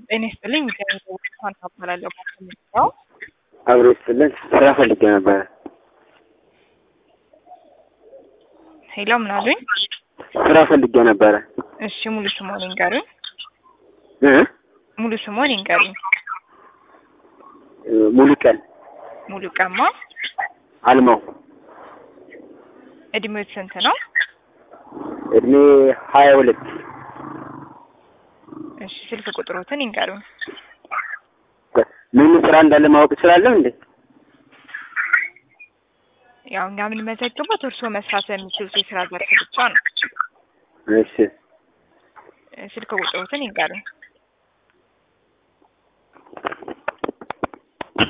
ጤና ይስጥልኝ። ፋንታ እባላለሁ። ባለው አብሮ ይስጥልን። ስራ ፈልጌ ነበረ። ሄሎ፣ ምን አሉኝ? ስራ ፈልጌ ነበረ። እሺ፣ ሙሉ ስሞን ይንገሩኝ። እ ሙሉ ስሞን ይንገሩኝ። ሙሉ ቀን ሙሉ ቀማ። አልማው እድሜው ስንት ነው? እድሜ ሀያ ሁለት እሺ፣ ስልክ ቁጥሮትን ይንገሩኝ። ምን ስራ እንዳለ ማወቅ እችላለሁ እንዴ? ያው እኛ የምንመዘግበት እርስዎ መስራት በሚችሉት የስራ ዘርፍ ብቻ ነው። እሺ ስልክ ቁጥሮትን ይንገሩኝ።